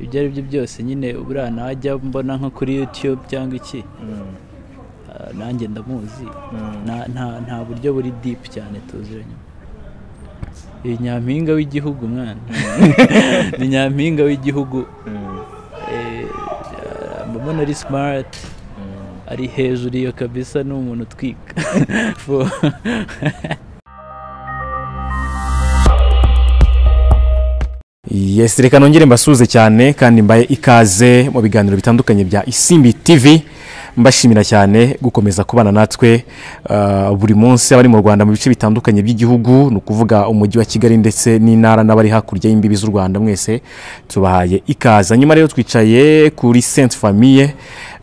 ibyo ari byo byose nyine buriya najya mbona nko kuri yutube cyangwa iki ah, nanjye ndamuzi Nta- nta- nta buryo buri dipu cyane tuziranye iyi nyampinga w'igihugu mwana ni nyampinga w'igihugu eh, mba mbona ari simariti ari hejuru iyo kabisa ni umuntu utwika For- yes reka nongere mbasuhuze cyane kandi mbaye ikaze mu biganiro bitandukanye bya isimbi tv mbashimira cyane gukomeza kubana natwe ah, buri munsi abari mu rwanda mu bice bitandukanye by'igihugu ni ukuvuga umujyi wa kigali ndetse n'intara n'abari hakurya y'imbibi z'u rwanda mwese tubahaye ikaze nyuma rero twicaye kuri sainte famille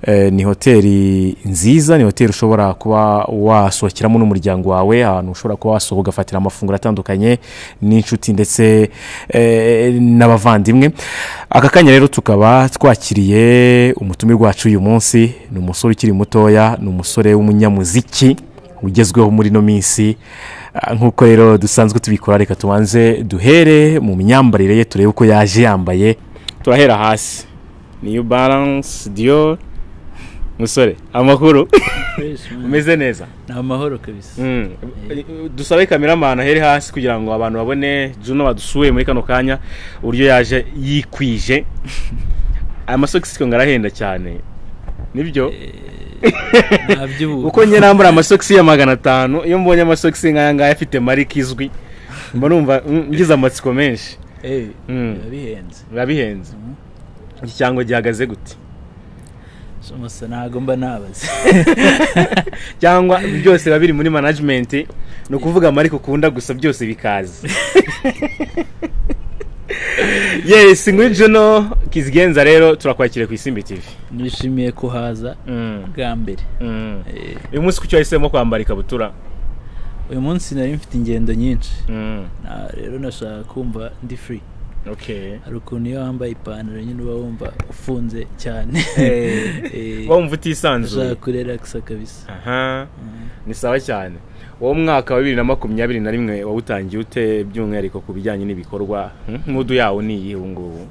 Eh, ni hoteli nziza ni hoteli ushobora kuba wasohokeramo n'umuryango wawe ahantu ushobora kuba wasohoka ugafatira amafunguro atandukanye n'inshuti ndetse eh, n'abavandimwe aka kanya rero tukaba twakiriye umutumirwa wacu uyu munsi ni umusore ukiri mutoya ni umusore w'umunyamuziki ugezweho muri ino minsi Ah, nk'uko rero dusanzwe tubikora reka tubanze duhere mu myambarire ye turebe uko yaje yambaye turahera hasi niyu baranse diyo musore amakuru Fresh, man. umeze neza ni amahoro kabisa dusabe kameramani ahere hasi kugira ngo abantu babone juno badusuye muri kano kanya uburyo yaje yikwije amasogisi ngo arahenda cyane nibyo nta by'ubu uko njye nambara amasogisi ya magana atanu iyo mbonye amasogisi nk'aya ngaya afite marike izwi mba numva mm, ngize amatsiko menshi Eh, Mm. biba bihenze biba bihenze Mhm. iki cyango gihagaze gute So, musa ntago mba nabaze cyangwa byose biba biri muri manajimenti ni ukuvuga amariko ukunda gusa byose bikaza yesi ngwino juno kizigenza rero turakwakira ku isimbi tv nishimiye kuhaza bwa mbere Eh, uyu munsi kuki wahisemo kwambara ikabutura uyu munsi nari mfite ingendo nyinshi Na- rero nashaka kumva ndi free hari ukuntu iyo wambaye ipantaro nyine uba wumva ufunze cyane Eh, wumva nashaka utisanzuye kurelakisa kabisa aha Mm. ni sawa cyane uwo mwaka wa bibiri na makumyabiri na rimwe wawutangiye ute by'umwihariko ku bijyanye n'ibikorwa Hmm? nk'udu yawo ni iyi ubu ngubu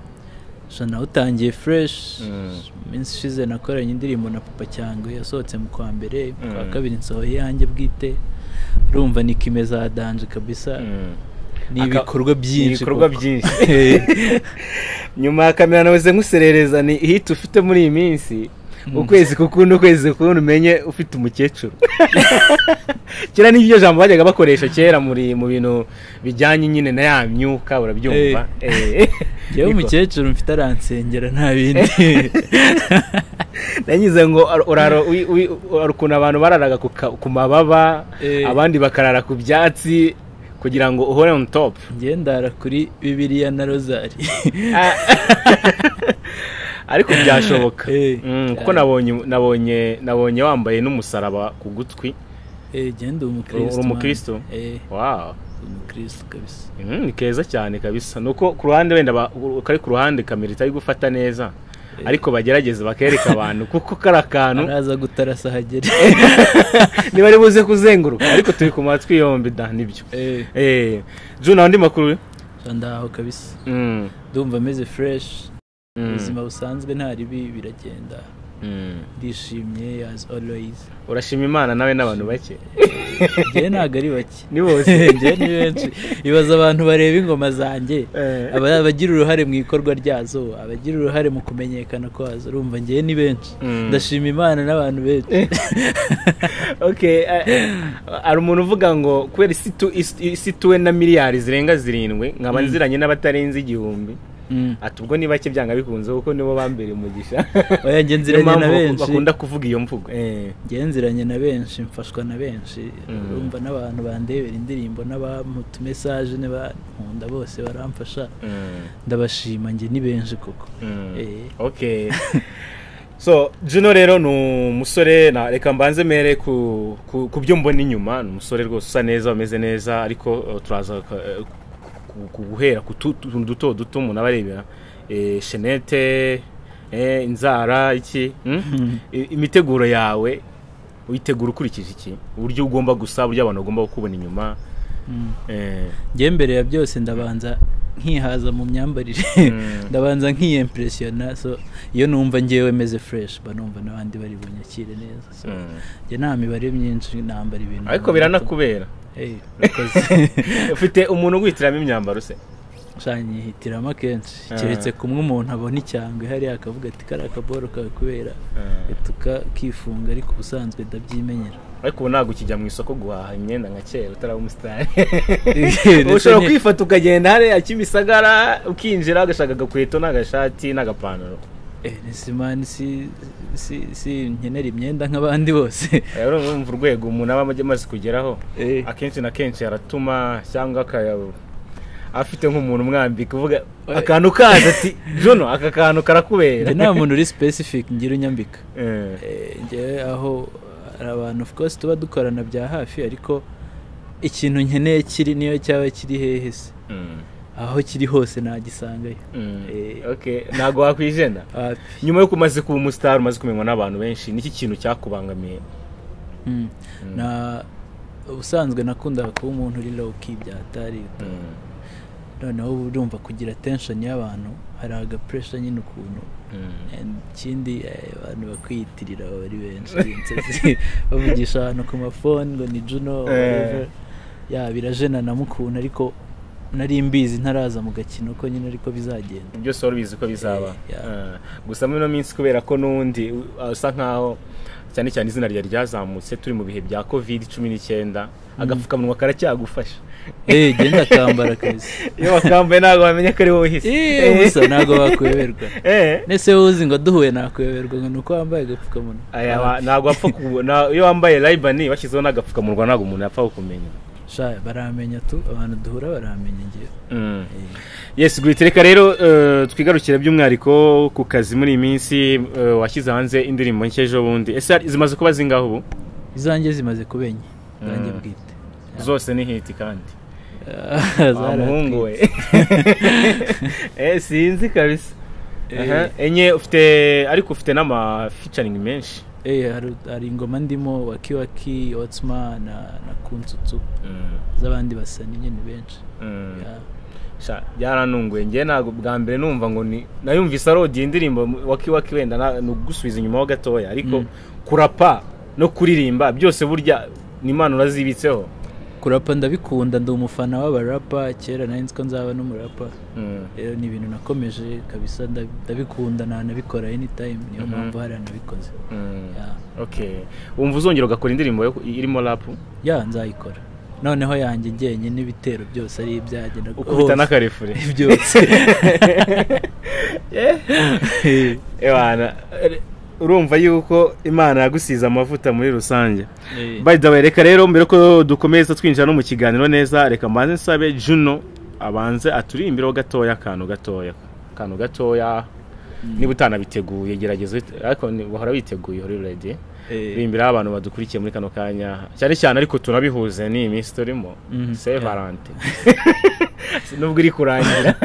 so nawutangiye fresh Mm. mu minsi ishize nakoranye indirimbo na papa cyangwe yasohotse mu kwa mbere mu kwa Mm. kabiri nsohoye iyanjye bwite urumva ni kime za danje kabisa Hmm. ni Aka- ibikorwa byinshi ibikorwa koko. byinshi nyuma ya kamera nawe nkuserereza ni hiti ufite muri iyi minsi ukwezi kukundi ukwezi kukundi umenye ufite umukecuru kera nibyo jambo bajyaga bakoresha kera muri mu bintu bijyanye nyine na ya myuka urabyumva Eh. yewe Niko. umukecuru mfite aransengera nta bindi nanyuze ngo ar- uraro wi- wi- uraro ukuntu abantu bararaga ku ka- ku mababa Eh. abandi bakarara ku byatsi kugira ngo uhore on top njye ndara kuri bibiliya na rozari Ah. ariko byashoboka Eh. Mm, kuko nabonye nabonye nabonye wambaye n'umusaraba ku gutwi Eh, njye ndi umukristo Uri man. umukristo? Eh, wawo ndi umukristo kabisa Mm, ni keza cyane kabisa nuko ku ruhande wenda ba- kari ku ruhande kamera itari gufata neza ariko bagerageza bakereka abantu kuko kari akantu araza gutarasa ahagere ntibari buze kuzenguruka ariko turi ku matwi yombi da nibyo Eh, Eh, juna andi makuru so ndaho kabisa Mm, ndumva ameze fresh mm, ubuzima busanzwe nta ribi biragenda mm. ndishimye as always urashima imana nawe n'abantu bake njye ntabwo ari bake ni bose njye ni benshi ibaza abantu bareba ingoma zanjye Eh. aba- abagira uruhare mu ikorwa ryazo abagira uruhare mu kumenyekana kwazo urumva njyewe ni benshi Mm. ndashima imana n'abantu benshi okay eh, eh, hari umuntu uvuga ngo kubera isi tu- isi- isi tuwe na miliyari zirenga zirindwi nkaba nziranye n'abatarenze igihumbi Mm. ati ubwo ni bake byanga bikunze kuko nibo bambere umugisha oya njye Niyo nziranye na mpamvu benshi bakunda kuvuga iyo mvugo Eh, njye nziranye na benshi mfashwa na benshi Mm. urumva n'abantu bandebera indirimbo n'abamutumesaje n'abankunda bose baramfasha mm, ndabashima njye ni benshi koko mm. Eh. okay so juno rero ni umusore na reka mbanze mere ku ku- ku byo mbona inyuma ni umusore rwose usa neza umeze neza ariko eh, turaza eh, ku- ku- guhera ku tu- tuntu duto duto umuntu aba arebera Eh, shenete eh, inzara iki hmm? I- imiteguro yawe uyitegura ukurikije iki uburyo ugomba gusa uburyo abantu bagomba kukubona inyuma Mm. eh, njye mbere ya byose ndabanza nkihaza mu myambarire ndabanza nkiyempresiyona so iyo numva ngewe meze fresh mba numva n'abandi bari bunyakire neza so njye nta mibare myinshi nambara ibintu ariko biranakubera Eh, urakoze ufite umuntu uguhitiramo imyambaro se nyihitiramo akenshi Ah. keretse kumwe umuntu abona icyangwe hariya akavuga ati kari akaboro kawe kubera tukakifunga ariko ubusanzwe ndabyimenyera ariko ubu ntabwo ukijya mu isoko guhaha imyenda nka kera utaraba umusitari Ndetse ushobora nye- kwifata ukagenda hariya kimisagara ukinjira ugashaka agakweto n'agashati n'agapantaro Eh, nisimani si si si nkenera imyenda nk'abandi bose Eh, urumva urumva urwego umuntu aba amaze kugeraho Eh, akenshi na kenshi aratuma cyangwa akayabo afite nk'umuntu umwambika uvuga Oya. akantu kaza ati jono aka kantu karakubera njye nta muntu uri specific ngira unyambika Eh, Eh, njyewe aho hari abantu of course tuba dukorana bya hafi ariko ikintu nkeneye kiri niyo cyaba kiri hehe se mm, aho kiri hose nagisangayo mm. Eh. Okay, ntabwo wakwijena hafi nyuma y'uko umaze kuba umusitari umaze kumenywa n'abantu benshi niki kintu cyakubangamiye Mm. na ubusanzwe nakundaga kuba umuntu uri low key byatari Mm, noneho ubu urumva kugira tension y'abantu hari aga pressure nyine ukuntu mm. And ikindi eh, abantu bakwiyitirira baba ari benshi inzozi bavugisha abantu ku mafoni ngo ni juno Eh. whatever. ya birajena na mukunda ariko nari mbizi ntaraza mu gakino ko nyine ariko bizagenda byose wari ubizi ko bizaba Eh, yeah. Eh, gusa muri ino minsi kubera ko n'undi uh, usa nkaho cyane cyane izina ryari ryazamutse turi mu bihe bya covid cumi n'icyenda agapfukamunwa karacyagufasha eh genda kambara akazi iyo wakambaye ntabwo wamenya ko ari wowe uhise eh gusa ntabwo wakweberwa Eh. nese uzi ngo duhuye nakweberwa ngo ni uko wambaye agapfukamunwa Aya, Ah, wa- ntabwo wapfa ku- na- iyo wambaye rayibani bashyizeho n'agapfukamunwa ntabwo umuntu yapfa kukumenya sha baramenya tu abantu duhura baramenya ngewe Mm. Eh. yes guhita reka rero eh, twigarukire by'umwihariko ku kazi muri iyi minsi eh, washyize hanze indirimbo nshya ejo bundi ese hari- zimaze kuba zingaho ubu izanjye zimaze kubenya izanjye Mm. bwite zose ni hiti kandi wa muhungu zarahatwitse. we Eh, sinzi kabisa Eh. Aha, enye ufite ariko ufite n'ama featuring menshi Eh, hari, hari ingoma ndimo wakiwaki otsma na, na kunsutsu z'abandi basani nyine benshi Mm. Ya. Sha, byaranunguye njye ntabwo bwa mbere numva ngo ni nayumvise arodi indirimbo waki waki wenda na- ni ugusubiza inyuma ho gatoya ariko Mm. kurapa no kuririmba byose burya ni imana urazibitseho kurapa ndabikunda ndi umufana w'abarapa kera nari ko nzaba n'umurapa Mm. rero ni ibintu nakomeje kabisa ndabi- ndabikunda nanabikora anytime niyo Mhm. mpamvu hariya nabikoze Mm. Ya. Okay. wumva uzongera ugakora indirimbo yo- irimo rapu ya nzayikora noneho yanjye njyenyine n'ibitero byose ari ibyagenda ukubita n'akarefure byose Eh. Ewana, eh, urumva yuko imana yagusize amavuta muri rusange Eh. by the way reka rero mbere ko dukomeza twinjira no mu kiganiro neza reka mbanze nsabe juno abanze aturimbireho gatoya akantu gatoya akantu gatoya niba utanabiteguye gerageza uhite- ariko ni- wahora witeguye uri ready Eh. urimbiraho abantu badukurikiye muri kano kanya cyane cyane ariko tunabihuze ni iminsi turimo Mhm, se yeah. valante nubwo iri kurangira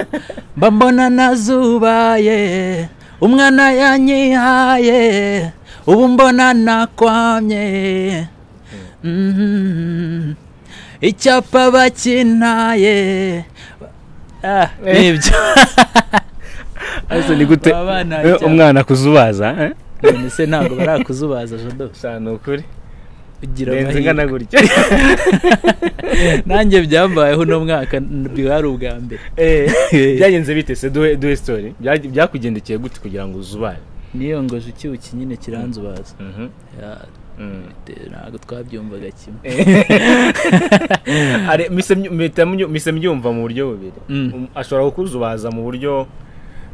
mba mbona nazubaye umwana yanyihaye ubu mbona nakwamye Mhm. icyapa bakintaye Ah, nibyo Ese ni gute Baba banaye eh, cyane. umwana kuzubaza eh? none se ntabwo barakuzubaza jado Sha, ni ukuri ugira renze amahirwe. ingana gutya nanjye byambayeho uno mwaka bwari ubwa mbere Eh, byagenze bite se duhe duhe story Byag- byakugendekeye gute kugira ngo uzubare niyongoje ikibuki nyine kiranzubaza Mhm. Ya, Mm. ntabwo twabyumvaga kimwe Ari- mise myu- mpita myu- mise mbyumva mu buryo bubiri Mm. Um, ashobora kukuzubaza mu buryo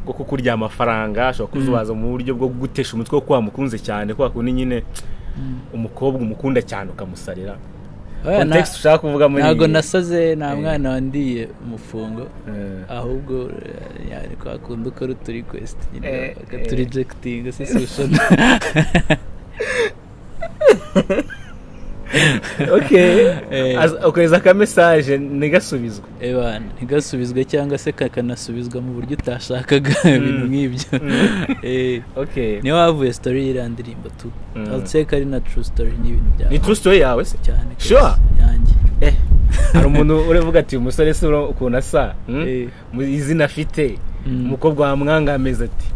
bwo kukurya amafaranga ashobora kukuzubaza mu buryo bwo gutesha umutwe wo kuba wamukunze cyane kubera ko ni nyine umukobwa umukunda cyane ukamusarira Oya, na- context ushaka kuvuga muri ntabwo iyi- nasaze nta Eh. mwana wandiye umufungo Eh. ahubwo eh, yani kwa kundi ukora utu request nyine Eh, eh. bakaturijekitinga se sushona okay Eh. Az- okohereza ka message ntigasubizwe ebana ntigasubizwe cyangwa se kakanasubizwa mu buryo utashakaga ibintu nk'ibyo Eh, okay niyo havuye story y'iriya ndirimbo tu Mm. I'll say ko ari na true story n'ibintu byawe ni true story yawe se cyane Sure. yanjye eh hari umuntu uravuga ati umusore si ukuntu asa hmm? Eh. Mu- izina afite Mm. umukobwa wamwangamiza ati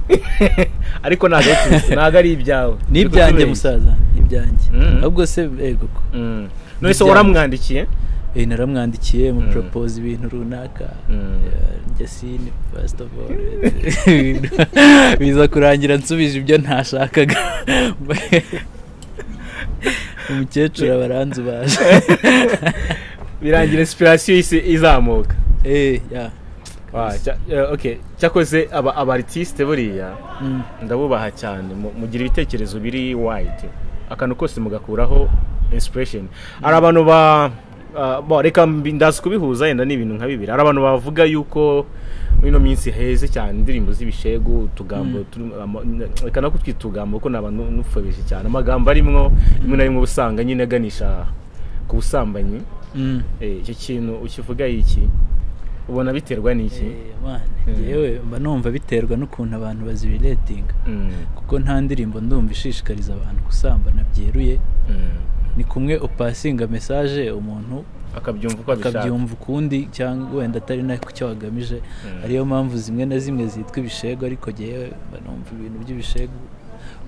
ariko ntabwo ari turi- ntabwo ari ibyawe ni Niko ibyanjye tubeshya. musaza ni ibyanjye Mhm. ahubwo se ego ko Mm. none se Ibyawe. waramwandikiye Eh, naramwandikiye mu Mm. propose ibintu runaka Mm. Yeah, jasine first of all biza kurangira nsubije ibyo ntashakaga umukecuru abaranzu baje birangira inspiration isi izamuka eh ya Wa, cya- eh, okay cyakoze aba aba artiste buriya Mm. ndabubaha cyane mu- mugira ibitekerezo biri wide akantu kose mugakuraho inspiration hari abantu ba ah, bo, reka mbi- ndazi kubihuza yenda n'ibintu nka bibiri hari abantu bavuga yuko muri ino minsi heze cyane indirimbo z'ibishegu utugambo Mm. turi- ama- n- reka nako twita utugambo kuko ni abantu n'upfobeshe cyane amagambo arimo rimwe na rimwe uba usanga nyine aganisha ku busambanyi Mm. Eh, icyo kintu ukivuga iki ubona biterwa n'iki Eh, man, Mm. njyewe mba numva biterwa n'ukuntu abantu bazibiretinga Mm, kuko nta ndirimbo ndumva ishishikariza abantu gusambana byeruye mm. ni kumwe upasinga mesaje umuntu akabyumva uko abishaka akabyumva ukundi cyangwa wenda atari na ku cyo wagamije Mm. ariyo mpamvu zimwe na zimwe zitwa ibishego ariko ngewe mba numva ibintu by'ibishego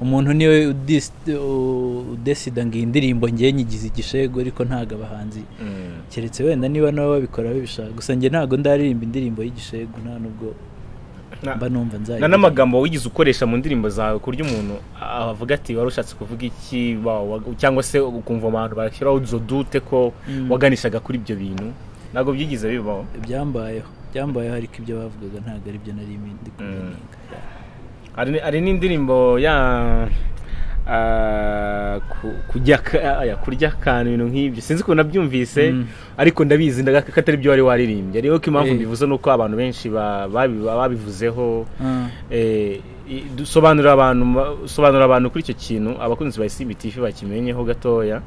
umuntu niwe udis- u- udesida ngo iyi ndirimbo ngewe nyigize igishego ariko ntabwo abahanzi Mm, keretse wenda niba nabo babikora babishaka gusa njye ntabwo ndaririmba indirimbo y'igishego nta nubwo na- mba numva nzajya na n'amagambo wigize ukoresha mu ndirimbo zawe ku buryo umuntu avuga ati wari ushatse kuvuga iki wa- wa- cyangwa se ukumva abantu bashyiraho izo dute ko Mm. waganishaga kuri ibyo bintu ntabwo byigize bibaho byambayeho byambayeho ariko ibyo bavugaga ntabwo ari byo nari ndi kubininga hari ni- hari n'indirimbo ya ah, ku- kurya ka- aya, kurya akantu ibintu nk'ibyo sinzi ukuntu nabyumvise Mm. ariko ndabizi ndagaka ko atari byo wari waririmbye ariko impamvu Eh. mbivuze ni uko abantu benshi ba- babi- babivuzeho Eh, i- du- sobanurira abantu ma- sobanurira abantu kuri icyo kintu abakunzi ba CBTV bakimenyeho gatoya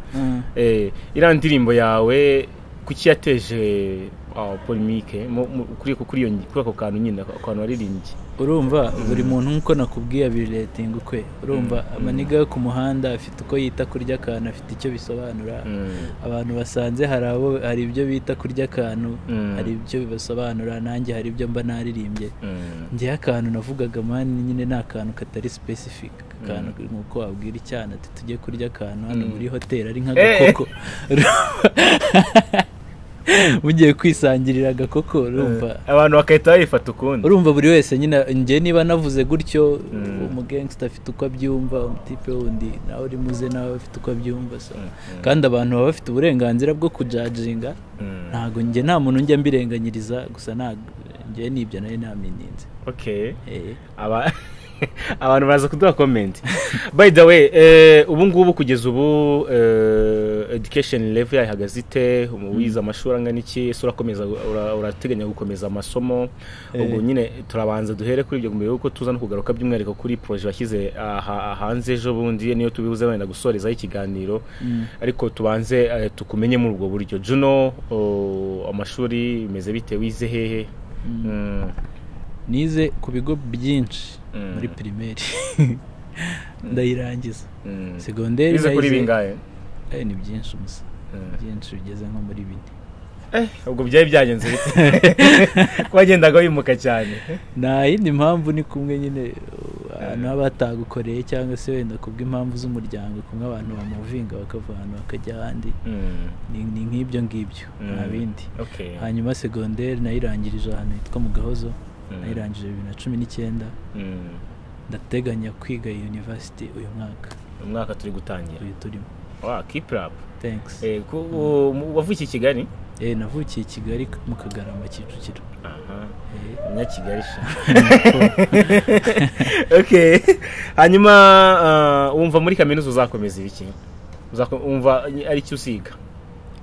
eh iriya ndirimbo yawe kuki yateje ah, polemique mu- mu- kuri kuri iyo ngi- kuri ako kantu nyine ako kantu waririmbye urumva buri muntu nk'uko nakubwiye abiretinga ukwe urumva amaniga yo ku muhanda afite uko yita kurya akantu afite icyo bisobanura Mm. abantu basanze hari abo hari ibyo bita kurya akantu Mm. hari ibyo bibasobanura nanjye hari ibyo mba naririmbye Mm. ngewe akantu navugaga mani nyine ni akantu katari specific akantu nk'uko wabwira icyana ati tujye kurya akantu hano muri hoteli ari nk'agakoko mugiye kwisangirira agakoko urumva abantu bagahita bayifata ukundi urumva buri wese nyine njye niba navuze gutyo Mm. umugangsta afite uko abyumva umutipe wundi nawe uri muze nawe afite uko abyumva so Mm, mm. kandi abantu baba bafite uburenganzira bwo kujajinga Mm. ntabwo njye nta muntu njya mbirenganyiriza gusa ntabwo njye nibyo nari namininze okay Eh. aba abantu baraza kuduha comment by the way eh, ubu ngubu kugeza ubu eh, education level yayo ihagaze ite Ubu wize amashuri angana iki ese urakomeza ura- urateganya gukomeza amasomo ubwo Eh. nyine turabanza duhere kuri ibyo mbere yuko tuza no kugaruka by'umwihariko kuri projet washyize aha- hanze ejo bundi niyo tubibuze wenda gusorezaho ikiganiro Mm. ariko tubanze eh, tukumenye muri ubwo buryo juno oh, amashuri bimeze bite wize hehe Mm. nize ku bigo byinshi Mm. muri pirimeri ndayirangiza Mm. segonderi Wize kuri nayize- bingahe Eh, ni byinshi gusa byinshi bigeze nko muri bine Eh, ubwo byari byagenze bite ko wagendaga wimuka cyane nta yindi mpamvu ni kumwe nyine uh, ahantu haba hatagukoreye cyangwa se wenda kubw'impamvu z'umuryango kumwe abantu bamuvinga bakava ahantu bakajya ahandi ni ni nk'ibyo ngibyo nta bindi okay. hanyuma segonderi nayirangirije ahantu hitwa mu gahozo Mm. nayirangije bibiri na cumi n'icyenda Mm. ndateganya kwiga iyi university uyu mwaka umwaka turi gutangira uyu turimo wa keep up thanks eh, ku, u- wavukiye i Kigali eh navukiye i kigali mu kagarama kicukiro aha Eh, umunyakigali sha okay hanyuma ah, wumva muri kaminuza uzakomeza ibiki Uzako- wumva ari iki usiga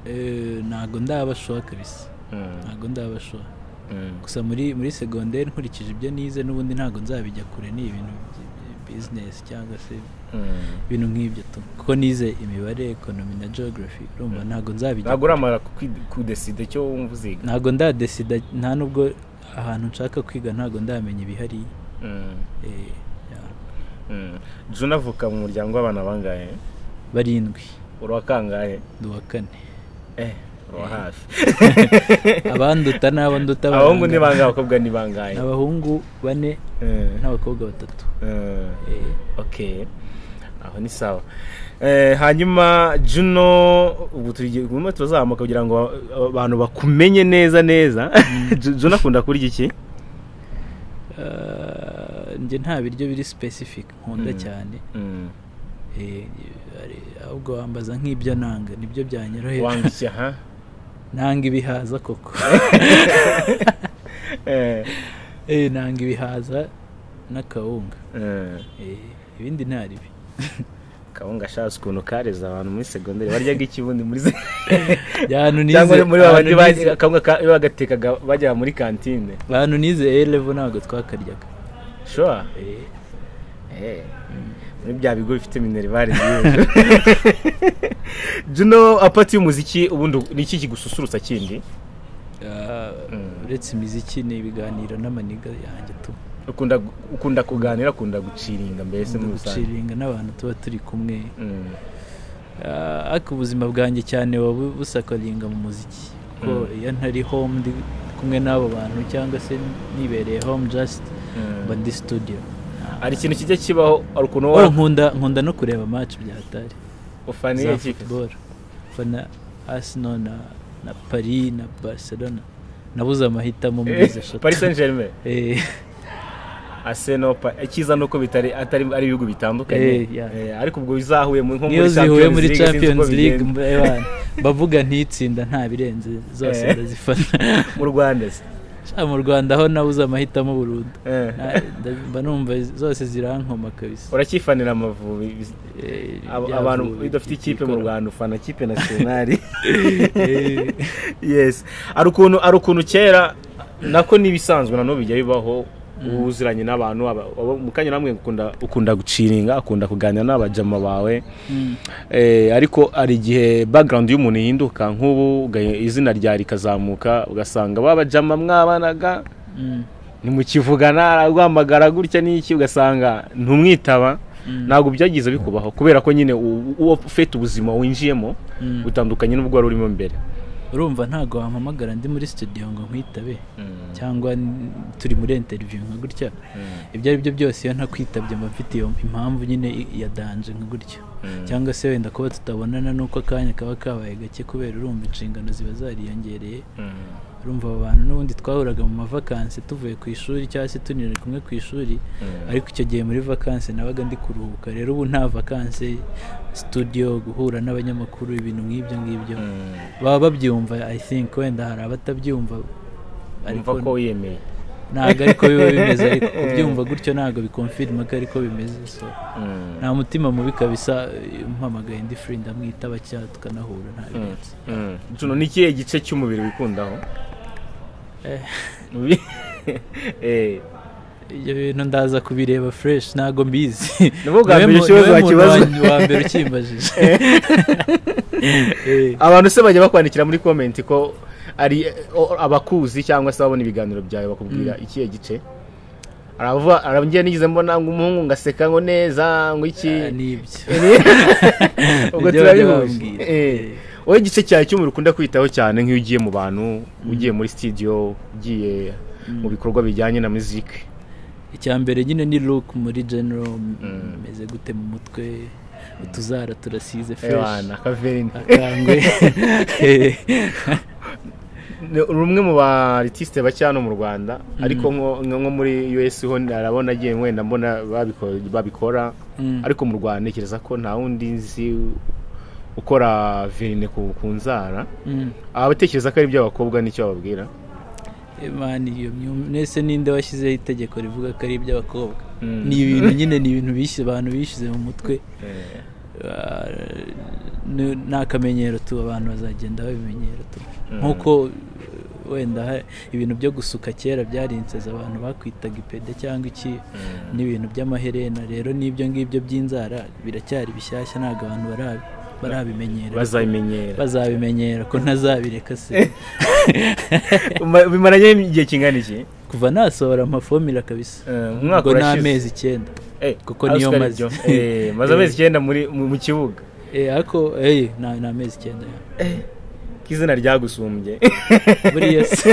eh, ntago ndabashoha kabisa Mm. ntago ndabashoha Mm. gusa muri muri segonderi nkurikije ibyo nize n'ubundi ntabwo nzabijya kure ni ibintu bizinesi cyangwa se Mm. ibintu nk'ibyo tu kuko nize imibare ekonomi na geography urumva ntabwo nzabijya ntabwo uramara kwi- kudeside icyo wumva uziga ntabwo ndadesida nta nubwo ahantu nshaka kwiga ntabwo ndamenya ibihariye Mm. Eh, ya. Mm. Juna avuka mu muryango w'abana bangahe barindwi urakangahe ndi uwa kane eh uba hafi abanduta ni abanduta abahungu ni bangahe abakobwa ni bangahe abahungu bane Eh, n'abakobwa batatu eh, Eh, okay aho ni sawa Eh, hanyuma juno ubu turimo turazamuka kugira ngo aba- abantu bakumenye neza neza Ju- juno akunda kurya iki ah, njye nta biryo biri specific nkunda Mm. cyane Mm. Eh, hari- ahubwo wambaza nk'ibyo nanga nibyo byanyorohera wanga iki aha nanga ibihaza koko Eh, Eh, nanga ibihaza n'akawunga eh, Eh, ibindi ntaribi kawunga ashatse ukuntu kareza abantu muri segonderi baryaga iki ubundi muri se- abantu nize cyangwa muri ba bandi abantu ba- nize- kawunga ka- iyo bagatekaga bajya muri kantine abantu nize elevo ntabwo twakaryaga sure Eh, Eh, muri bya bigo bifite minerivare nziza juno apati y'umuziki ubundi ni iki kigususurutsa kindi ah, Mm. uretse imiziki ni ibiganiro n'amaniga yanjye tu ukunda ukunda kuganira ukunda guciringa mbese muri rusange guciringa n'abantu tuba turi kumwe Mm, Ah, ariko ubuzima bwanjye cyane buba busakaringa mu muziki kuko Mm. iyo ntari home ndi kumwe n'abo bantu cyangwa se nibereye home just mm. mba ndi studio hari ikintu kijya kibaho hari ukuntu Oh, wowe nkunda nkunda no kureba match bya hatari ufana za iyihe kipe? football fana Arsenal na na Paris na Barcelona nabuze amahitamo muri izo Eh, shot paris saint germain Eh, arsenal Pa- icyiza ni uko bitari atari ari ibihugu bitandukanye Eh, yeah. Eh, ariko ubwo bizahuye mu- nko niyo zihuye muri sinzi uko Champions League bigenda. mbe bana, bavuga ntitsinda nta birenze zose Eh. ndazifana mu rwanda se Sha, mu Rwanda ho nabuze amahitamo burundu Eh. Na- nda- mba numva zose zirankoma kabisa uracyifanira amavubi Biz- Eh, Ab- bya abantu vuba bidafite ikipe mu byikora. rwanda ufana ikipe nasiyonari Eh, yes hari ukuntu hari ukuntu kera nako n'ibisanzwe na n'ubu bijya bibaho uba uziranye n'abantu aba- abo mu kanya namwe ukunda ukunda guciringa akunda kuganira n'abajama bawe mm, Eh, ariko hari igihe background y'umuntu ihinduka nk'ubu uga- izina rya rikazamuka ugasanga babajama mwabanaga mm, ntimukivugana araguhamagara gutya n'iki ugasanga ntumwitaba Mm. ntabwo byagize bikubaho kubera ko nyine u- uwo ufite ubuzima winjiyemo mm. butandukanye n'ubwo wari urimo mbere urumva ntabwo wampamagara ndi muri studio ngo nkwitabe cyangwa n- turi muri interview nka gutya ibyo ari byo byose iyo ntakwitabye mba mfite iyo impamvu nyine i- ya danje nka gutya cyangwa se wenda kuba tutabonana n'uko akanya kaba kabaye gake kubera urumva inshingano ziba zariyongereye urumva aba bantu n'ubundi twahuraga mu mavakansi tuvuye ku ishuri cyangwa se tunira kumwe ku ishuri ariko icyo gihe muri vakansi nabaga ndi kuruhuka rero ubu nta vakansi studio guhura n'abanyamakuru ibintu nk'ibyo ngibyo baba babyumva i think wenda hari abatabyumva umva ko wiyemeye ntabwo ariko biba bimeze ariko kubyumva gutyo ntabwo bikonfirma ko ariko bimeze so Mm. nta mutima mubi kabisa eh, umpamagaye ndi free ndamwitaba cyangwa tukanahura nta Mm. birenze Mm. Juno, ni ikihe gice cy'umubiri wikundaho Eh. Mubi- Eh. ibyo bintu ndaza kubireba fresh ntabwo mbizi Ni bwo bwa Niwe mbere mu- ikibazo niwe muntu wakibaza. wa- wa mbere ukimbajije Eh, abantu se bajya bakwandikira muri komenti ko ari eh, o- abakuzi cyangwa se babona ibiganiro byawe bakubwira ikihe gice aravuga arangiye nigeze mbona ngo umuhungu ngaseka ngo neza ngo iki ah, ni ibyo Ibyo ubwo bajya turabihuje bambwira. Eh. wowe igice cyawe cy'umubiri ukunda kwitaho cyane nk'iyo ugiye mu bantu ugiye muri studio ugiye mu bikorwa bijyanye na muziki icya mbere nyine ni look muri general Mm. meze gute mu mutwe utuzara turasize fresh ewana kaverini akangwe Eh, Ni rumwe mu ba artiste bake hano mu Rwanda ariko nko nko muri US ho narabona agiye wenda mbona babiko- babikora mm. ariko mu Rwanda ntekereza ko nta wundi nzi ukora verine ku, ku nzara Mm. aba batekereza ko ari iby'abakobwa nicyo bababwira Imana iyo myum- mwese ninde washyizeho itegeko rivuga ko ari iby'abakobwa Mm. ni ibintu nyine ni ibintu bishyize abantu bishyize mu mutwe Eh, Ah, ni- ni akamenyero tu abantu bazagenda babimenyera tu nk'uko eh, wenda ha- ibintu byo gusuka kera byari insezi abantu bakwitaga ipede cyangwa iki n'ibintu by'amaherena rero n'ibyo ngibyo by'inzara biracyari bishyashya ntabwo abantu barabi- barabimenyera bazabimenyera bazabimenyera ko ntazabireka se Uma- bimaranye igihe kingana iki kuva nasohora amafomira kabisa Eh, umwaka ngo urashize. n'amezi icyenda Eh, kuko niyo Oscar maze. Ibyo. Eh, maze amezi icyenda muri mu mu kibuga Eh, ariko eh, nta nta mezi icyenda ko izina ryagusumbye buriya se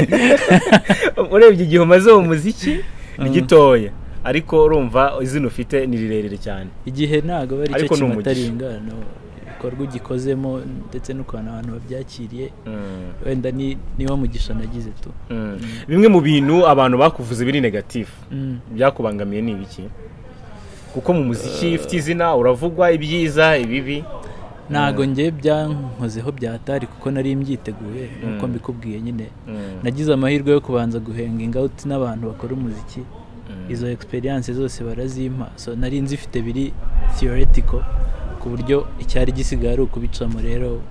urebye igihe umaze mu muziki ni gitoya ariko urumva izina ufite ni rirerire cyane igihe ntabwo aba ari Ariko cyo ni umugisha. kimataringana ibikorwa ugikozemo ndetse n'ukuntu abantu babyakiriye Mm. wenda ni niwo mugisha nagize tu Mm. bimwe mu bintu abantu bakuvuze biri negatifu byakubangamiye ni ibiki kuko mu muziki ufite izina uravugwa ibyiza ibibi ntabwo njye byankozeho byatari kuko nari mbyiteguye nk'uko mbikubwiye nyine Mm. nagize amahirwe yo kubanza guhenga ingawuti n'abantu bakora umuziki izo experience zose barazimpa so nari nzi ifite biri theoretical ku buryo icyari gisigaye ari ukubicamo rero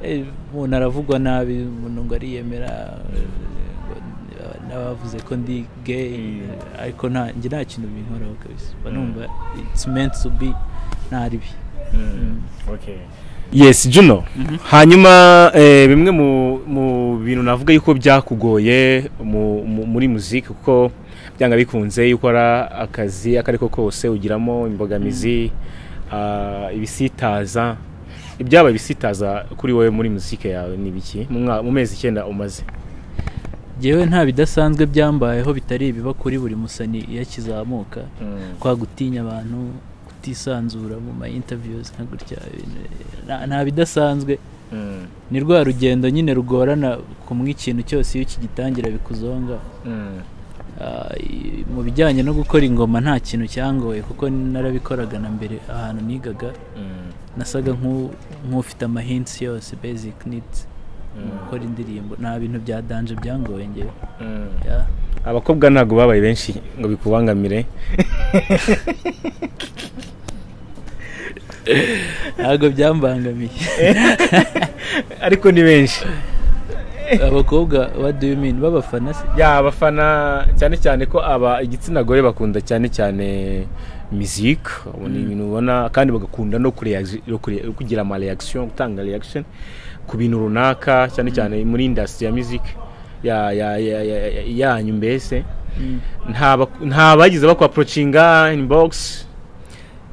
eh, umuntu aravugwa nabi umuntu ngo ariyemera eh, ngo- n'abavuze ko ndi gay Mm. ariko nta njye nta kintu binkoraho kabisa mba numva it's meant to be ntari bi Mm. Okay. yes juno hanyuma eh, bimwe mu, mu bintu navuga yuko byakugoye mu, mu, muri muziki kuko byanga bikunze iyo ukora akazi ako ariko kose ugiramo imbogamizi ah, ibisitaza ibyaba ibisitaza kuri wowe muri muziki yawe ni biki mu mwa- mu mezi icyenda umaze yewe nta bidasanzwe byambayeho bitari ibiba kuri buri musani iyo akizamuka kwa gutinya abantu kutisanzura mu ma interviews nka gutya ibintu, nta- nta bidasanzwe Mm. ni rwa rugendo nyine rugorana kumwe ikintu cyose iyo ukigitangira bikuzonga Mm. Ah, i- mu bijyanye no gukora ingoma nta kintu cyangoye kuko narabikoraga na mbere ahantu nigaga Mm. nasaga nk'u- nk'ufite amahints yose basic needs mu gukora indirimbo nta bintu bya danje byangoye ngewe Mm. yeah. abakobwa ntabwo babaye benshi ngo bikubangamire ntabwo byambangamiye ariko ni benshi abakobwa what do you mean b'abafana se ya abafana cyane cyane ko aba igitsina gore bakunda cyane cyane muzika ubona ibintu ubona kandi bagakunda no kureazi- no kure- no kugira ama reaction gutanga reaction ku bintu runaka cyane cyane muri industry ya music ya- ya- ya- ya- ya- yanyu mbese Mm. nta bak- nta bagize bakwa approachinga inbox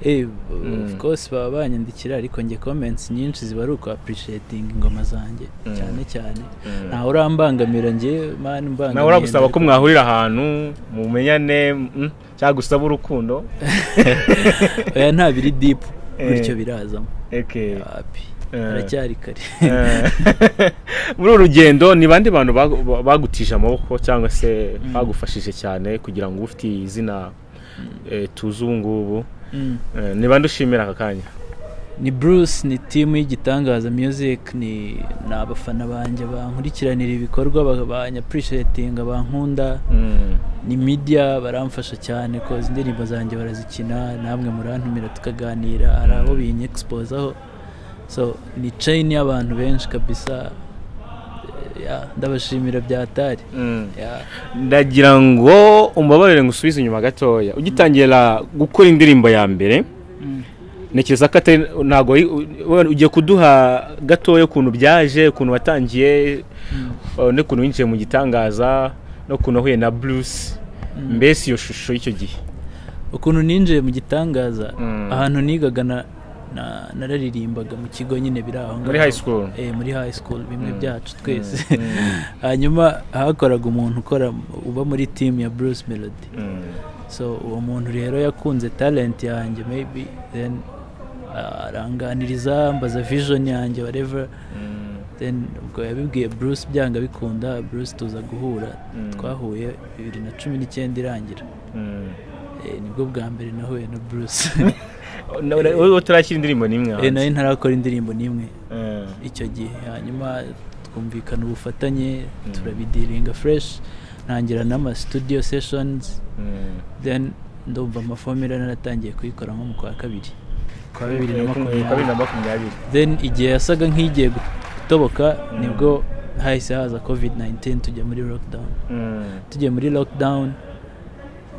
Eh, Mm. of course baba banyandikira ariko njye comments nyinshi ziba ari uku appreciating ingoma zanjye Mm. cyane cyane ntawe urambangamira njye mani mbangamiye nawe uragusaba ko ndabikora. mwahurira ahantu mumenyane mm, cyangwa gusaba urukundo oya nta biri deep Eh. gutyo birazamo Okay. wapi Eh. haracyari kare Eh, muri uru rugendo ni bande bantu bagu- ba- bagutije amaboko cyangwa se Mm. bagufashije cyane kugira ngo ufite izina eh, tuzi ubu ngubu Mm. Eh, ni bande ushimira aka kanya ni Bruce ni timu y'igitangaza music ni ni abafana banjye bankurikiranira ibikorwa ba- banyappreciatinga bankunda Mm, ni media baramfasha cyane koza indirimbo zanjye barazikina namwe murantumira tukaganira hari abo binyexposaho so ni chain y'abantu benshi kabisa Eh, yeah, ndabashimira byatari mm. yeah. ndagira ngo umbabarire ngusubize inyuma gatoya ugitangira gukora indirimbo ya mbere ntekereza ko atari ntabwo wari- u- u- ugiye kuduha gatoya ukuntu byaje ukuntu watangiye Mm. uh, n'ukuntu winjiye mu gitangaza n'ukuntu wahuye na bruce Mm. mbese iyo shusho y'icyo gihe ukuntu ninjiye mu gitangaza Mm. ahantu nigaga na na- nararirimbaga mu kigo nyine biri aho ngaho. muri high school eh, muri high school bimwe Mm. byacu twese Mm. hanyuma hakoraga umuntu ukora uba muri team ya Bruce Melody Mm. so uwo muntu rero yakunze talent yanjye maybe then uh, aranganiriza ambaza vision yanjye whatever Mm. then ubwo yabibwiye Bruce byanga bikunda Bruce tuza guhura Mm. twahuye bibiri na cumi n'icyenda irangira Mm. Eh, nibwo bwa mbere nahuye na Bruce Na- na- wowe utarashyira indirimbo n'imwe Eh, hanze nari ntarakora indirimbo n'imwe Eh. icyo gihe hanyuma twumvikana ubufatanye turabidiringa fresh ntangira n'ama studio sessions Mm. then ndumva amafomera naratangiye kuyikora nko mu kwa kabiri kwa bibiri na bibiri na makumyabiri makumyabiri then igihe yasaga nk'igiye gutoboka nibwo hahise haza covid 19 tujya muri lockdown Mm. tugiye muri lockdown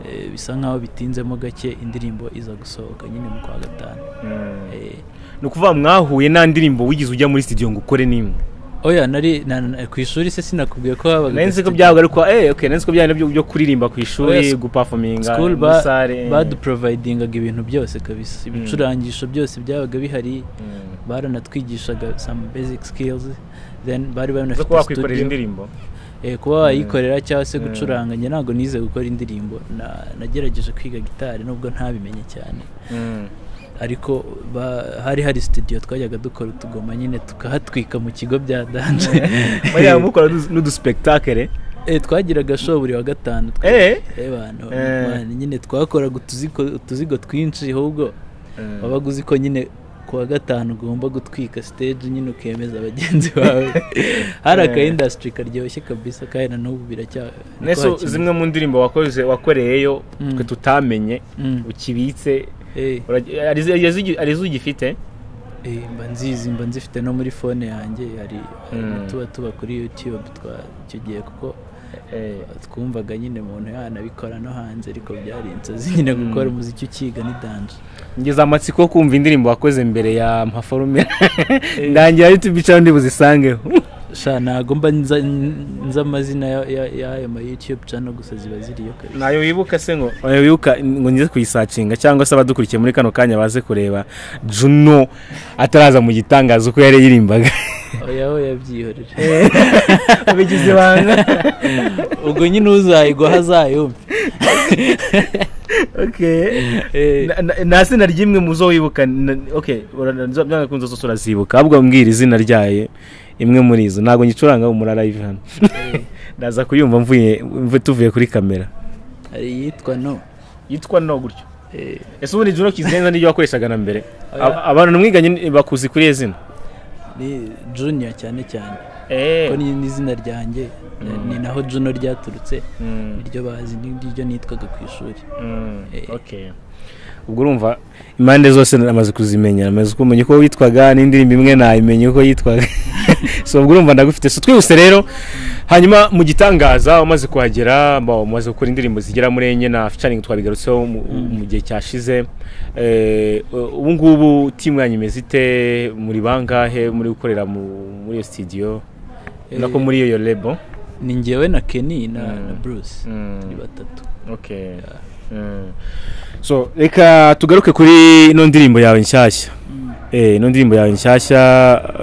eh, bisa nkaho bitinzemo gake indirimbo iza gusohoka nyine mu kwa gatanu Mm. Eh, ni ukuvuga mwahuye nta ndirimbo wigeze ujya muri studio ngo ukore n'imwe oya nari na- na- ku ishuri se sinakubwiye ko habaga nari nzi ko studio. byabaga ariko eh okay nari nzi ko byari byo byo kuririmba ku Oya, ishuri sc- gupafominga school muri sare baduprovidingaga ibintu byose kabisa ibicurangisho byose byabaga bihari Mm. baranatwigishaga some basic skills then bari zo banafite kuba wakwikorera studio. indirimbo Eh, kuba wayikorera cyangwa se Mm. gucuranga njye ntabwo nize gukora indirimbo Na- nagerageje kwiga gitari nubwo ntabimenye cyane Mm. ariko ba- hari hari studio twajyaga dukora utugoma nyine tukahatwika mu kigo bya danje bariya mukora n'udu- n'udusipegitakere Eh, twagiraga show buri wa gatanu twe- Eh? eh bantu Eh. man, nyine twakoraga utuzigo utuzigo twinshi ahubwo wabaga uzi ko nyine ku wa gatanu ugomba gutwika stage nyine ukemeza bagenzi bawe hari aka Eh. industry karyoshye kabisa kandi na n'ubu biracya nese ntitwakimenya. zimwe mu ndirimbo wakoze wakoreyeyo Mm. twe tutamenye Mm. ukibitse Eh, urag- ari izo- ari izo ugi- ari izo ugifite eh, mba nzizi mba nzifite no muri fone yanjye hari hari Mm. tuba tuba kuri youtube twa icyo gihe kuko Eh, twumvaga nyine umuntu yanabikora no hanze ariko byari inzozi nyine gukora umuziki ukiga ni danje ngeze amatsiko yo kumva indirimbo wakoze mbere ya mpaforume ndangira ari tubicaho ndibuzisangeho sha ntago mba nza- nzi amazina ya- ya- y'ayo ma youtube channel gusa ziba ziriyo kabisa ntayo wibuka se ngo ntayo wibuka ngo ngize kuyisacinga cyangwa se abadukurikiye muri kano kanya baze kureba juno ataraza mu gitangazo uko yari yirimbaga oya oya byihorera bigize ibanga ubwo nyine uzayigwaho azayumva Eh, Na- na- nta zina ry'imwe mu zo wibuka na- ok ura- zo- byanga kunze zose urazibuka ahubwo mbwira izina ryayo imwe muri izo ntabwo ngicuranga umura live hano ndaza kuyumva mvuye mvu- tuvuye kuri kamera hari iyitwa no yitwa no gutyo Eh, ese ubundi juno kizenza n'iryo wakoreshaga na mbere Oya. Ab- abantu mwiganye bakuzi kuri iyo zina ni junior cyane cyane Eh. ko ni n'izina ryanjye ni naho juno ryaturutse Mm. niryo bazi niryo nitwaga ku ishuri Mm, Eh. okay. ubwo urumva impande zose namaze kuzimenya namaze kumenya uko witwaga n'indirimbo imwe nayimenye uko yitwaga so ubwo urumva ndagufite so twihuse rero hanyuma mu gitangaza umaze kuhagera ba- umaze gukora indirimbo zigera muri enye na featuring twabigarutseho mu, mu gihe cyashize Eh, ubu ngubu timu yanyu imeze ite muri bangahe muri gukorera mu- muri iyo studio nako Eh. muri iyo lebo ni ngewe na kenny na, Mm. na bruce Mm. ni batatu okay Mm. so reka tugaruke kuri ino ndirimbo yawe nshyashya eh ino ndirimbo yawe nshyashya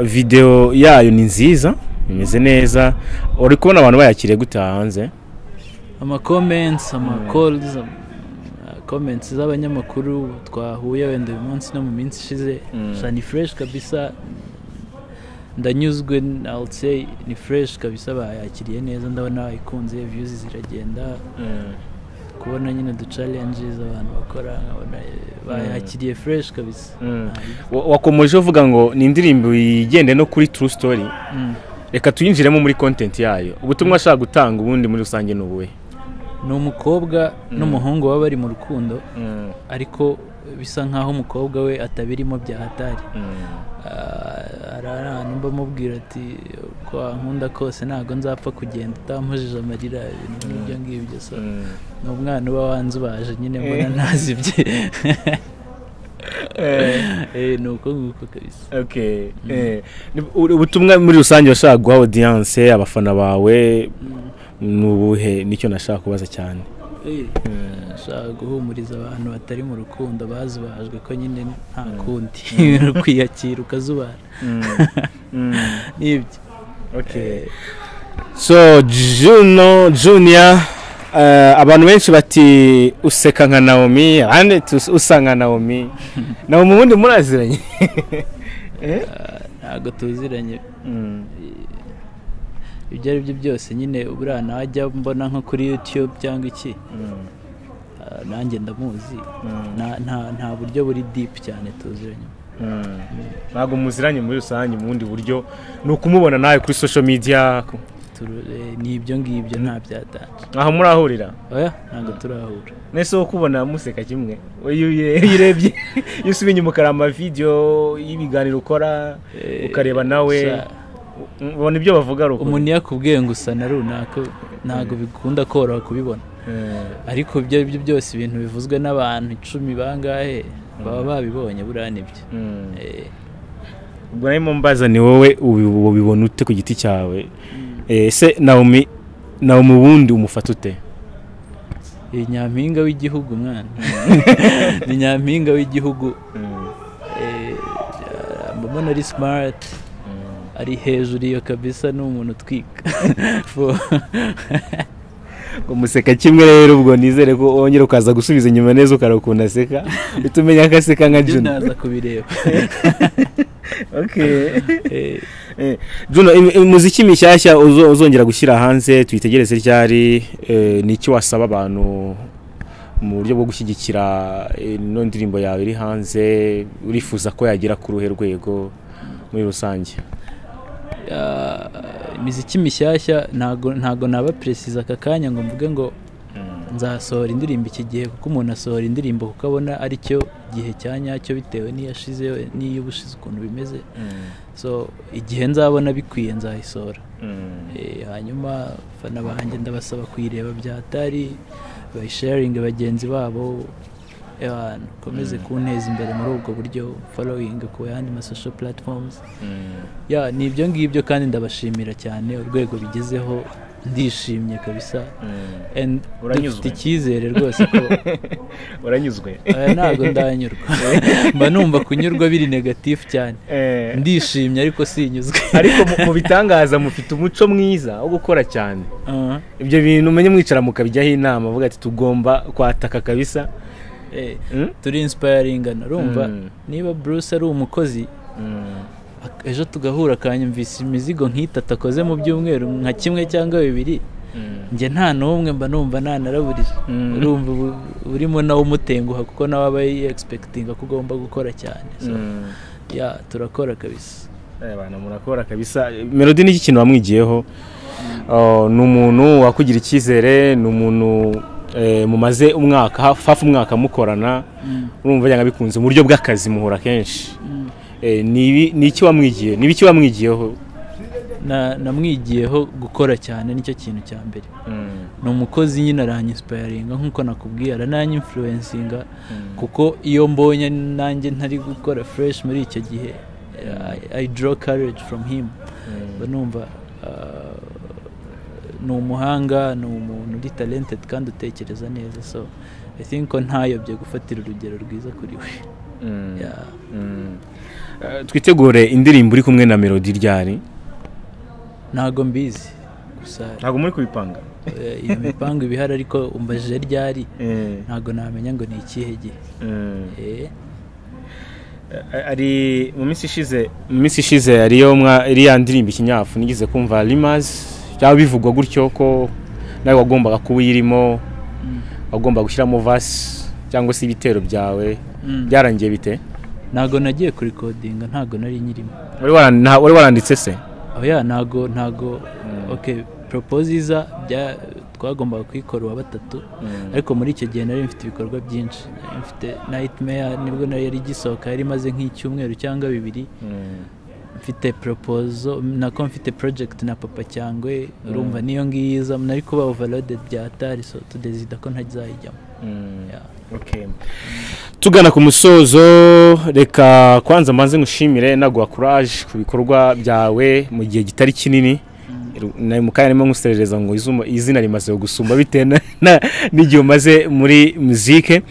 video yayo ni nziza imeze neza uri kubona abantu bayakiriye gute hanze ama comments ama calls ama ama comments z'abanyamakuru twahuye wenda uyu munsi no mu minsi ishize Mm. gusa ni fresh kabisa ndanyuzwe I would say ni fresh kabisa bayakiriye neza ndabona bayikunze views ziragenda kubona nyine udu challenges abantu bakora nkabona eh, bayakiriye fresh kabisa Mm. Wa- wakomeje uvuga ngo ni indirimbo yigende no kuri true story Mm. reka tuyinjiremo muri content yayo ubutumwa ashaka gutanga ubundi muri rusange ni ubuhe ni umukobwa n'umuhungu baba bari mu rukundo ariko bisa nk'aho umukobwa we atabirimo bya hatari Ah, hari ahantu mba mubwira ati ko wankunda kose ntabwo nzapfa kugenda utampujije amarira ibintu nk'ibyo ngibyo so ni umwana uba wanze ubaje nyine mbona ntazi ibye Eh, ni uko nguko kabisa Okay. Eh, ni- u- ubutumwa muri rusange washaka guha audience abafana bawe ni ubuhe nicyo nashaka kubaza cyane Eh, nashaka guhumuriza abantu batari mu rukundo bazubajwe ko nyine nta kundi ukwiyakira ukazubara n'ibyo Okay. so juno junior eh, abantu benshi bati useka nka naomi abandi bati us- usa nka naomi naomi ubundi muraziranye Eh? ntabwo tuziranye ibyo ari byo byose nyine buriya najya mbona nko kuri youtube cyangwa iki Ah, nanjye ndamuzi Na- nta nta buryo buri deep cyane tuziranye ntabwo muziranye muri rusange mu bundi buryo ni ukumubona nawe kuri social media ku- Turu- eh, ni ibyo ngibyo nta byatanje aha murahurira oya ntabwo turahura nese wo kubona museka kimwe iyo urebye iyo usubiye inyuma ukareba amavideyo y'ibiganiro ukora Eh, ukareba nawe sa- u- ubona ibyo bavuga ari ukuri umuntu iyo akubwiye ngo usa na runaka ntabwo bikunda koroha kubibona Eh, ariko ibyo ari byo byose ibintu bivuzwe n'abantu icumi bangahe baba babibonye buriya nibyo mm. Eh, ubwo nawe mumbaza ni wowe ubi- ubibona ute ku giti cyawe Eh, ese naomi naomi ubundi umufata ute ni nyampinga w'igihugu mwana ni nyampinga w'igihugu eh, ama ubona ari simariti ari hejuru iyo kabisa ni umuntu utwika umuseka kimwe rero ubwo nizere ko wongera ukaza gusubiza inyuma neza ukara ukuntu aseka uhita umenya ko aseka nka ibyo juno ndaza kubireba Eh, Eh, Juno im- imuziki mishyashya uzo- uzongera gushyira hanze tuyitegereze ryari eh, ni iki wasaba abantu mu buryo bwo gushyigikira eh, ino ndirimbo yawe iri hanze urifuza ko yagera ku ruhe rwego muri rusange ah, imiziki mishyashya ntago ntago naba peresiza aka kanya ngo mvuge ngo nzasohora indirimbo iki gihe kuko umuntu asohora indirimbo kuko abona ari cyo gihe cya nyacyo bitewe n'iyashize n'iyo ubushize ukuntu bimeze so igihe nzabona bikwiye nzayisohora Eh, hanyuma abafana banjye ndabasaba kuyireba byatari bayisharinge bagenzi babo abantu komeze kunteza imbere muri ubwo buryo following ku yandi masosho platforms ya ni ibyo ngibyo kandi ndabashimira cyane urwego bigezeho ndishimye kabisa And Uranyuzwe? dufite icyizere rwose ko uranyuzwe aya ntabwo ndanyurwa mba numva kunyurwa biri negatifu cyane Eh, ndishimye ariko sinyuzwe ariko mu- mu bitangaza mufite umuco mwiza wo gukora cyane Ah, ibyo bintu umenye mwicara mukabijyaho inama avuga ati tugomba kwataka kabisa eh, Mm? turi insipayiringana urumva Mm. niba Bruce ari umukozi ak- ejo tugahura akanyumvisa imizigo nk'itatu akoze mu byumweru nka kimwe cyangwa bibiri njye nta n'umwe mba numva nanaraburira Mm. urumva ubu urimo nawe umutenguha kuko nawe aba yegispekitinga ko ugomba gukora cyane So, Mm. ya turakora kabisa Eh, bana murakora kabisa melody ni iki kintu wamwigiyeho Oh, ni umuntu wakugira icyizere ni umuntu eh, mumaze umwaka hafi hafi umwaka mukorana urumva yanga bikunze mu buryo bw'akazi muhura kenshi Eh, ni ibi- ni iki wamwigiye ni iki wamwigiyeho Na- namwigiyeho gukora cyane nicyo kintu cya mbere ni umukozi nyine aranyinsipayiringa nk'uko nakubwiye arananyinfluwensinga kuko iyo mbonye nanjye ntari gukora fureshi muri icyo gihe I- I draw courage from him mba numva ah, ni umuhanga ni umuntu uri talented kandi utekereza neza so I think ko ntayobye gufatira urugero rwiza kuri we Yeah. Mm. Eh, twitegure indirimbo uri kumwe na melody ryari ntago mbizi gusa ntabwo muri kubipanga eh, iyo mipango iba ihari ariko umbajije ryari Eh, ntago namenya ngo ni ikihe gihe mm. Eh, Eh, ari mu minsi ishize mu minsi ishize ariyo mwa iriya ndirimbo ikinyafu nigeze kumva rimazi byaba bivugwa gutyo ko nawe wagombaga kuba uyirimo mm, wagomba gushyiramo vasi cyangwa se ibitero byawe mm. byarangiye bite ntago nagiye kurikodinga ntago nari nyirimo wari waran- nta- wari waranditse se oya ntago ntago ok poropozi iza bya- twagombaga kuyikora uwa batatu ariko muri icyo gihe nari mfite ibikorwa byinshi nari mfite nightmare nibwo nari yari igisohoka yari imaze nk'icyumweru cyangwa bibiri mfite poropozo nako mfite project na papa cyangwe urumva niyo ngiyo iza nari kuba overloaded bya atari so tudezida ko ntazayijyamo Yeah. Okay. tugana ku musozo reka kwanza mbanze ngushimire naguha kuraje ku bikorwa byawe mu gihe kitari kinini na- mu kanya arimo nguserereza ngo izuma- izina rimaze gusumba bitewe na- na- n'igihe umaze muri muzike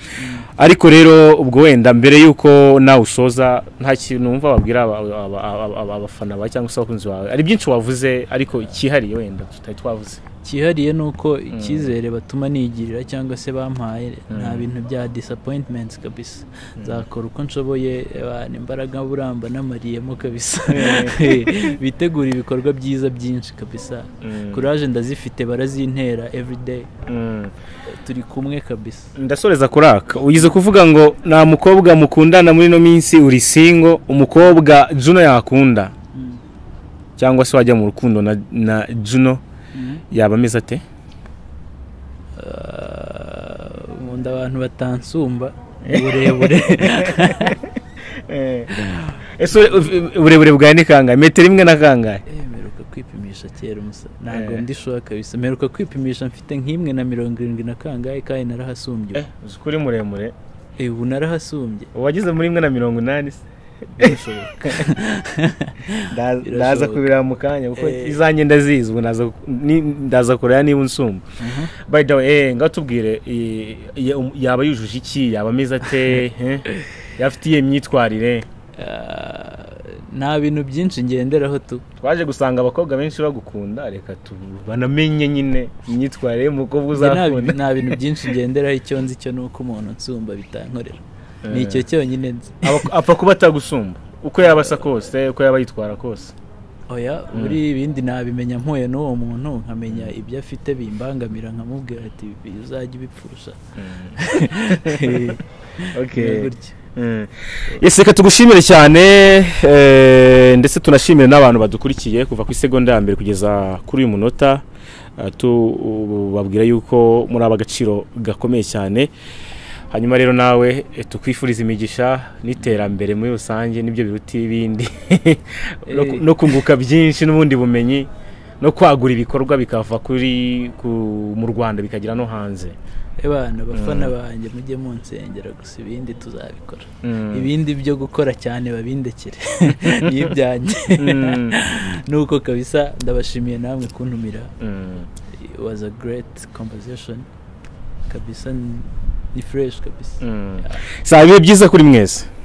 ariko rero ubwo wenda mbere y'uko nawe usoza nta kintu wumva wabwira aba- aba- aba- aba- abafana bawe cyangwa se abakunzi bawe ari byinshi wavuze ariko cyihariye wenda tutari twavuze cyihariye ni uko icyizere batuma nigirira cyangwa se bampaye nta bintu bya disappointments kabisa nzakora uko nshoboye abantu imbaraga buramba n'amariyemo kabisa bitegura ibikorwa byiza byinshi kabisa kuraje ndazifite barazintera everyday Mm. turi kumwe kabisa ndasoreza kuraka ugize kuvuga ngo nta mukobwa mukundana muri ino minsi uri singo umukobwa juno yakunda Mm. cyangwa se wajya mu rukundo na, na juno yaba ameze ate Ah, nkunda abantu batansumba uburebure Eh, ese ure- uburebure bwawe ni kangahe metero imwe na kangahe Eh, mperuka kwipimisha kera umusa ntabwo Eh. ndi shuwa kabisa mperuka kwipimisha mfite nk'imwe na mirongo irindwi na kangahe kandi narahasumbye eh, uzi ko uri muremure ubu. Eh, ubu narahasumbye uwagize muri imwe na mirongo inani se birashoboka Nda- Birashoboka. ndaza kubireba mu kanya kuko Eh. izanjye ndazizi ubu naza- ni- ndaza kureba niba unsumba Mhm. by the way eh, ngaho tubwire eh, ya- um- yaba yujuje iki yaba ameze ate eh? yaba afite iyihe myitwarire Ah, nta bintu byinshi ngenderaho tu twaje gusanga abakobwa benshi bagukunda reka tu banamenye nyine imyitwarire y'umukobwa Njye nta uzakunda bi- nta bintu byinshi ngenderaho icyo nzi cyo ni uko umuntu nsumba bitankorera ni icyo cyonyine nzi Aba- apfa kuba atagusumba uko yaba asa kose uko yaba yitwara kose oya buri ibindi nabimenya mpuye n'uwo muntu nkamenya ibyo afite bimbangamira nkamubwira ati uzajya ubipfusha okay Gutya. Mm. Yes, reka tugushimire cyane eh, ndetse tunashimire n'abantu badukurikiye kuva ku isegonda ya mbere kugeza kuri uyu munota Eh, tubabwira yuko muri aba agaciro gakomeye cyane hanyuma rero nawe eh, tukwifuriza imigisha n'iterambere muri rusange n'ibyo biruta ibindi No ku- no kunguka byinshi n'ubundi bumenyi no kwagura ibikorwa bikava kuri ku- mu Rwanda bikagera no hanze abana abafana banjye mujye munsengera gusa ibindi tuzabikora Mm. ibindi byo gukora cyane babindekere ni ibyanjye Mm. nuko kabisa ndabashimiye namwe kuntumira Mm. it was a great conversation kabisa ni- ni fresh kabisa Mm. saa bibe byiza kuri mwese